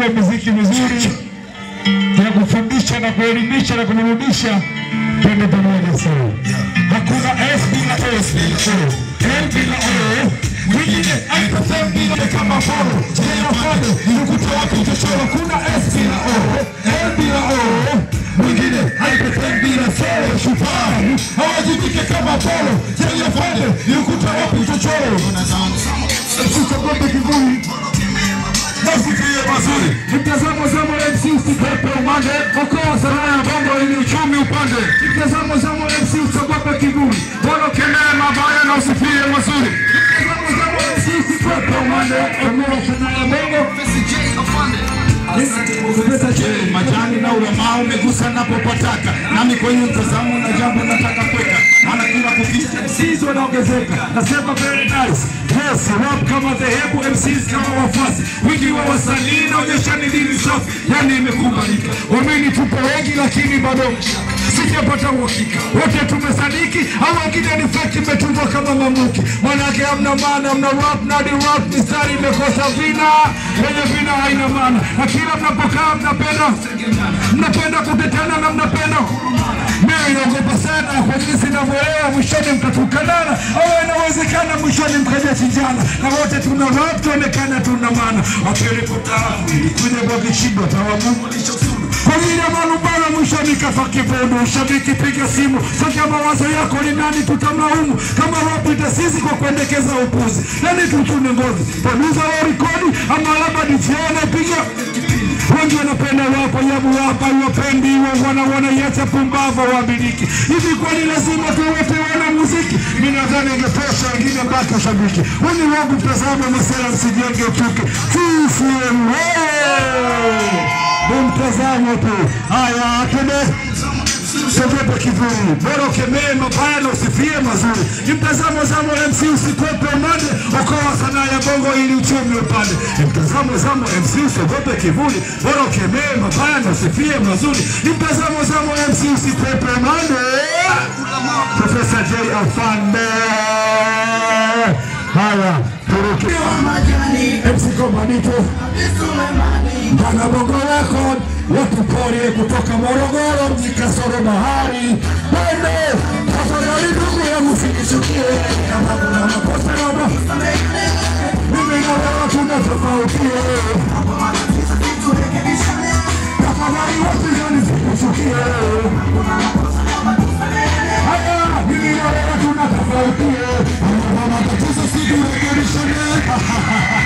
unajua muziki mizuri ya kufundisha na kuelimisha na kuburudisha, twende pamoja sana. Hakuna S bila S, L bila O, mwingine aikosea bila kama foro jela fado nikuta wapi chochoro. Kuna S bila O, L bila O, mwingine aikosea bila soro shupavu hawajibike kama polo jela fado nikuta wapi chochoro. Usiogope kivuli Nasikie mazuri mtazamo zamo MC usipepe umande okoa sanaa ya bongo ili uchumi upande mtazamo zamo MC usiogope kivuli bora ukemee mabaya na usifie mazuri mtazamo zamo MC usipepe umande okoa sanaa ya bongo Kupesa chini majani na ulamaa umegusa napopataka, nami kwenye mtazamo na jambo nataka kweka, maana kila kukicha MCs wanaongezeka. Nasema very nice, yes, rap kama dhehebu, MCs kama wafuasi, wingi wa wasanii naonyesha ni dini safi, yani imekubalika. Wameni tupo wengi, lakini bado sijapata uhakika, wote tumesadiki au wengine ni fake, imetungwa kama mamuki, manake hamna maana, hamna rap na di rap, mistari imekosa vina, yenye vina haina maana, na kila mnapokaa mnapenda mnapenda kutetana na mnapenda mimi naogopa sana kwa jinsi ninavyoelewa, mwishoni mtatukanana, au inawezekana mwishoni mkaja chinjana, na wote tuna rap tuonekana tuna maana, wakilipotaafu kuja kwa kishindo tawagumu lishosudu kwa ajili ya malumbano, mwishoni kafa kibondo. Shabiki piga simu, sasa mawazo yako ni nani tutamlaumu kama rap itasisi kwa kuendekeza upuzi, nani tutune ngozi, producer wa rekodi ama labda DJ anapiga wengi wanapenda wapo yabu hapa iwapendi wana wanaiacha pumbavu wamiliki hivi kwani lazima tuwete wana muziki mi nadhani ingetosha wengine baki ushabiki huni wangu mtazamo masera msijenge uchuke CCM ni mtazamo tu haya tende Sogope kivuli, bora ukemee mabaya na usifie mazuri. Ni mtazamo zamo MC, usikwepe umande, okoa sanaa ya bongo ili uchumi upande. Ni mtazamo zamo MC, usiogope kivuli, bora ukemee mabaya na usifie mazuri. Ni mtazamo zamo MC, usikwepe umande. Profesa J Afande. Haya, turuki MC Komanito Bana Bongo Record watuporie kutoka Morogoro mji kasoro bahari Bende tafadhali ndugu yangu sinichukie kama kuna makosa naomba mimi na wewe tuna tofautie tafadhali wapinzani sinichukie haya mimi na wewe tuna tofautie kama matatizo siturekebishane